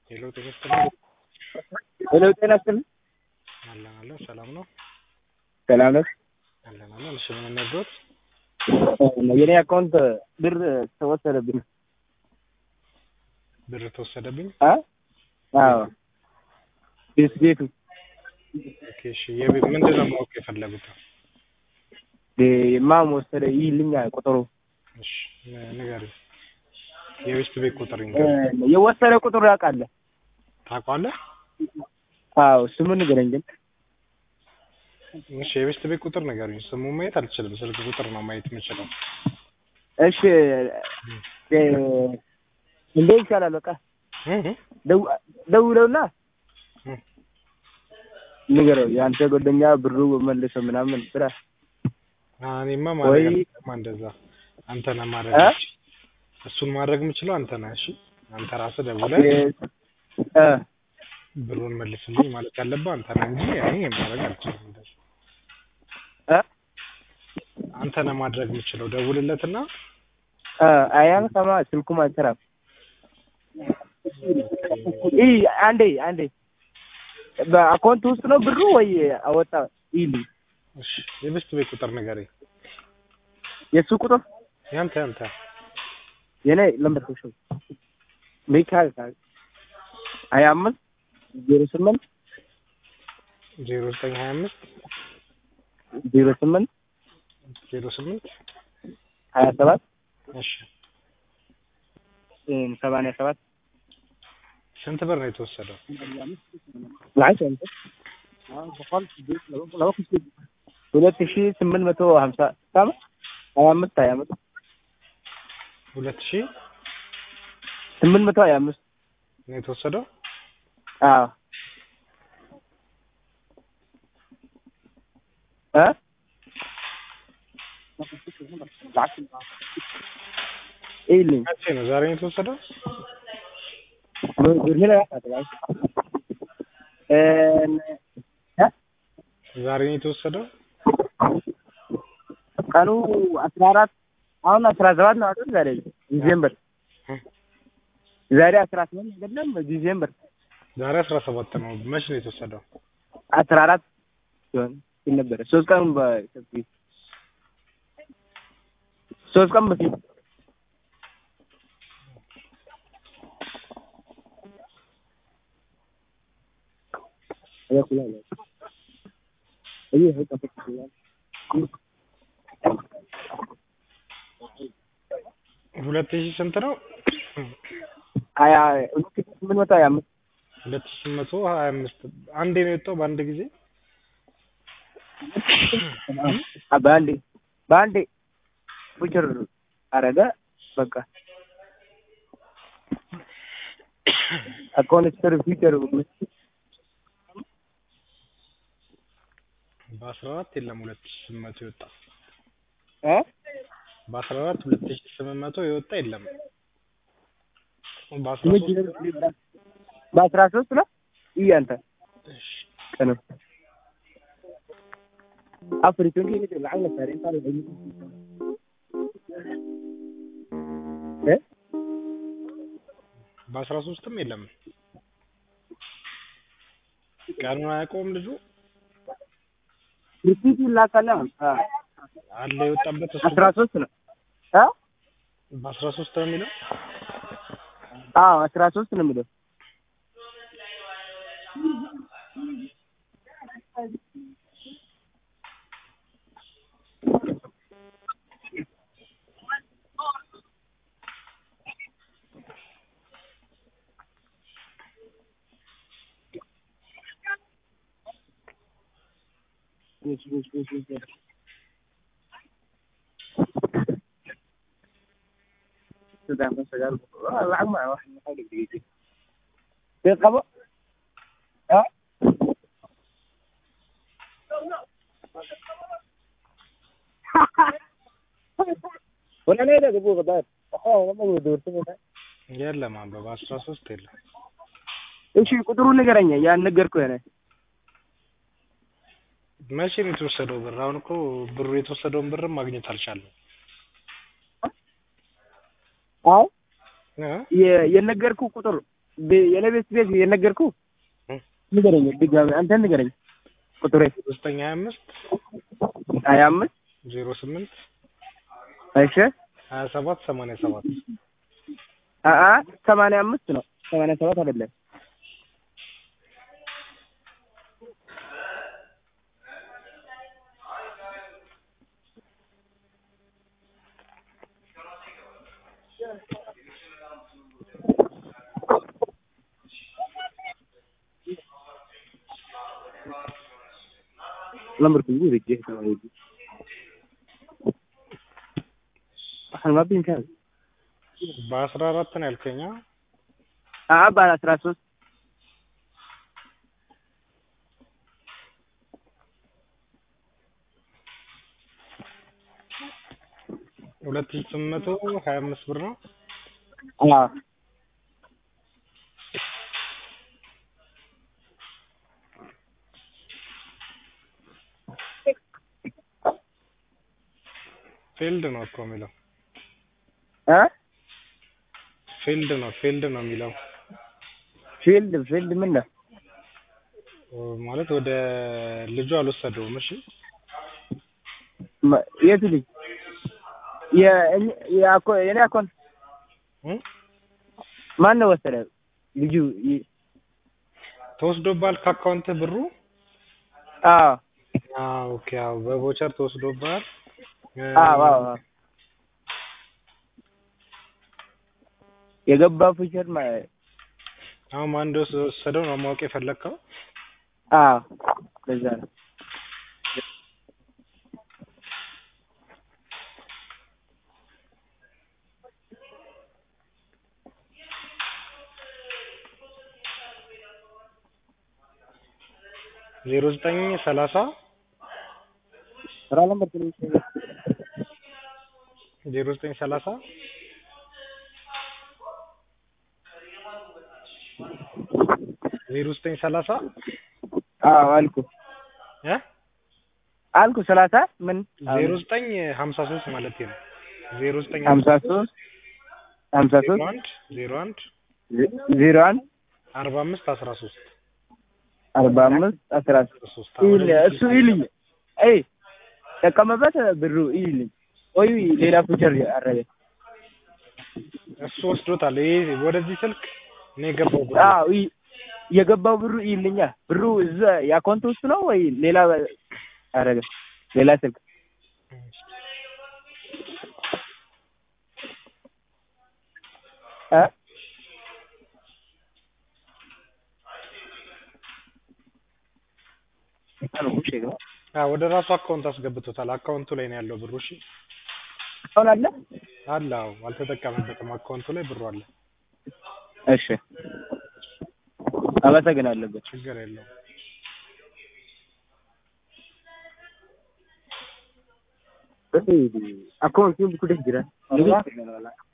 ሄሎ ጤና ይስጥልኝ። ሄሎ ጤና ይስጥልኝ። አለን አለን ሰላም ነው ሰላም ነህ? አለን አለን። እሺ ምን ነግሮት? የኔ አካውንት ብር ተወሰደብኝ። ብር ተወሰደብኝ። አ? አዎ ቤት ቤቱ ኦኬ እሺ። የቤት ምንድን ነው ማወቅ የፈለጉት? ማም ወሰደ ይልኛ ቁጥሩ እሺ ን- ንገሪኝ። የቤት ቤት ቁጥር ይንገሪኝ። የወሰደ ቁጥሩ ያውቃለ? ታውቀዋለህ? አዎ ስሙን ንገረኝ ግን እሺ የቤት ቤት ቁጥር ንገሪኝ። ስሙ ማየት አልችልም። ስልክ ቁጥር ነው ማየት የምችለው። እሺ እ እንዴ ይሻላል በቃ እህ እህ ደው- ደውለውና እህ። ንገረው የአንተ ጓደኛ ብሩ መልሶ ምናምን ስራ አ እኔማ ማድረግ ወይ- አልችልም እንደዛ። አንተ ነህ ማድረግ እ? የምችለው። እሱን ማድረግ የምችለው አንተ ነህ። እሺ አንተ ራስህ ደውለህ እ ብሩን መልስልኝ ማለት ያለብህ አንተ ነህ እንጂ እኔ ማድረግ አልችልም። እንደዛ እ አንተ ነህ ማድረግ የምችለው። ደውልለትና እ አያን ሰማ ስልኩም አይሰራም። ይ አንዴ አንዴ በአካውንት ውስጥ ነው ብሩ ወይ አወጣ ይል እሺ የቤት ቤት ቁጥር ንገረኝ። የሱ ቁጥር ያንተ ያንተ የኔ ለምበር ነው ሚካኤል ካል ሀያ አምስት ዜሮ ስምንት ዜሮ ዘጠኝ ሀያ አምስት ዜሮ ስምንት ዜሮ ስምንት ሀያ ሰባት እሺ ሰማንያ ሰባት ስንት ብር ነው የተወሰደው? ሁለት ሺ ስምንት መቶ ሀምሳ ሳም ሀያ አምስት ሀያ አምስት ሁለት ሺህ ስምንት መቶ ሀያ አምስት ነው የተወሰደው። አዎ እ ይልኝ መቼ ነው? ዛሬ ነው የተወሰደው። ዛሬ ነው የተወሰደው። ቀኑ አስራ አራት አሁን አስራ ሰባት ነው አይደል? ዛሬ ዲሴምበር ዛሬ አስራ ስምንት አይደለም ዲሴምበር ዛሬ አስራ ሰባት ነው። መቼ ነው የተወሰደው? አስራ አራት ሲሆን ሲል ነበረ ሶስት ቀን በፊት ሶስት ቀን በፊት ሁለት ሺህ ስንት ነው? ሀያ ሁለት ሺህ ስምንት መቶ ሀያ አምስት ሁለት ሺህ ስምንት መቶ ሀያ አምስት አንዴ ነው የወጣው በአንድ ጊዜ። በአንዴ በአንዴ ፉቸር አረገ በቃ አካውንት ስር ፊቸር በአስራ አራት የለም ሁለት ሺህ ስምንት መቶ የወጣ እ በአስራ አራት ሁለት ሺህ ስምንት መቶ የወጣ የለም። በአስራ ሶስት በአስራ ሶስት ነው ይህ አንተ እሺ ቀኑ አፍሪቱን ሄደ ለዓለ ታሪ ታሪ እ በአስራ ሶስትም የለም። ቀኑን አያውቀውም ልጁ ሪሲት ይላካል አለ የወጣበት እሱ አስራ ሶስት ነው እ በአስራ ሶስት ነው የሚለው አዎ አስራ ሶስት ነው የሚለው lacag ma wax dee qabo a ወላኔ ደግሞ ገባር ለማ ደወርተ የለም አበባ በአስራ ሶስት የለም። እሺ ቁጥሩን ንገረኝ ያን ነገርኩህ እኔ መቼ ነው የተወሰደው ብር? አሁን እኮ ብሩ የተወሰደውን ብርም ማግኘት አልቻለም። አይ እ? የ- የነገርኩህ ቁጥር የኔ ቤት ቤት የነገርኩ እ? ንገረኝ ድጋሚ አንተን ንገረኝ ቁጥሬ ዘጠኝ ሀያ አምስት ሀያ አምስት ዜሮ ስምንት እሺ ሀያ ሰባት ሰማንያ ሰባት አአ ሰማንያ አምስት ነው ሰማንያ ሰባት አይደለም lambar ku guda ke ta wani halmabin kan በአስራ አራት ነው ያልከኛ አአ ባለ አስራ ሶስት ሁለት ሺህ ስምንት መቶ ሀያ አምስት ብር ነው አዎ ፊልድ ነው እኮ የሚለው እ ፊልድ ነው ፊልድ ነው የሚለው ፊልድ ፊልድ ምን ነው ማለት ወደ ልጁ አልወሰደውም እሺ መ- የቱ ልጅ የእኛ- የአኮ- የኔ አካውንት እ? ማን ነው ወሰደ ልጁ ይ- ተወስዶብሃል ከአካውንት ብሩ አዎ አዎ ኦኬ አዎ በቮቸር ተወስዶብሃል እ፣ አዎ አዎ አዎ የገባው ፊቸር ማ- አሁን ማን እንደወሰደው ነው ማወቅ የፈለግከው አዎ በዛ ነው ዜሮ ዘጠኝ ሰላሳ ስራ ነበር ትንሽ ዜሮ ዘጠኝ ሰላሳ ዜሮ ዘጠኝ ሰላሳ አዎ አልኩ እ አልኩ ሰላሳ ምን ዜሮ ዘጠኝ ሀምሳ ሶስት ማለት ነው ዜሮ ዘጠኝ ሀምሳ ሶስት ሀምሳ ዜሮ ሶስት አንድ ዜሮ አንድ ዜሮ አንድ አርባ አምስት አስራ ሶስት አርባ አምስት አስራ ሶስት ይል እሱ ይልኝ አይ ጠቀመበት ብሩ ይልኝ ወይ ሌላ ፊቸር አረገ እሱ ወስዶታል ይሄ ወደዚህ ስልክ ነው የገባው ብሩ አዎ ይ- የገባው ብሩ ይልኛ ብሩ እዛ የአካውንት ውስጥ ነው ወይ ሌላ አረገ ሌላ ስልክ እ አዎ ወደ ራሱ አካውንት አስገብቶታል አካውንቱ ላይ ነው ያለው ብሩ እሺ አሁን አለ አለ አዎ አልተጠቀመበትም አካውንቱ ላይ ብሩ አለ እሺ አመሰግናለሁ ችግር የለውም Akkuma isin bukuudhaaf jira.